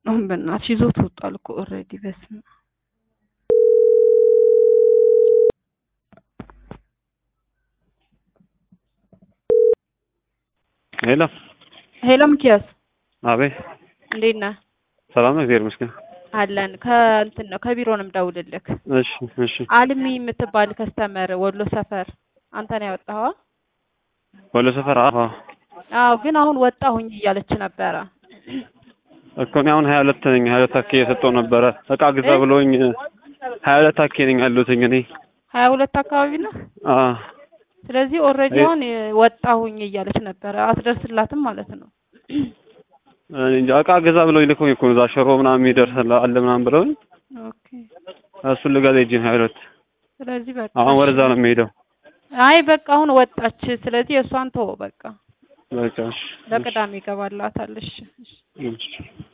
አሁን በእናትሽ ይዞት ወጧል እኮ ኦልሬዲ። በስመ አብ ሄሎ ሄሎ፣ ሚኪያስ አቤት፣ እንዴት ነህ? ሰላም ነው፣ እግዚአብሔር ይመስገን። አለን ከእንትን ነው ከቢሮ ነው የምደውልልህ። እሺ፣ እሺ። አልሚ የምትባል ከስተመር ወሎ ሰፈር አንተ ነው ያወጣኸው? ወሎ ሰፈር? አዎ፣ አዎ። ግን አሁን ወጣሁኝ እያለች ነበረ እኮ እኔ አሁን ሀያ ሁለት ነኝ። ሀያ ሁለት አኬ የሰጠው ነበረ እቃ ግዛ ብሎኝ ሀያ ሁለት አኬ ነኝ ያለሁትኝ እኔ። ሀያ ሁለት አካባቢ ነህ? አዎ። ስለዚህ ኦልሬዲ አሁን ወጣሁኝ እያለች ነበረ። አትደርስላትም ማለት ነው። እኔ እንጃ እቃ ግዛ ብሎኝ ልኮኝ እኮ ነው እዛ ሽሮ ምናምን የሚደርስ አለ ምናምን ብለውኝ ኦኬ። እሱን ልገዛ ሂጅ ሀያ ሁለት ስለዚህ በቃ አሁን ወደዛ ነው የሚሄደው። አይ በቃ አሁን ወጣች። ስለዚህ እሷን ተወው በቃ በቃ እሺ፣ ለቅዳሜ ይገባላታል። እሺ፣ እሺ። እሺ።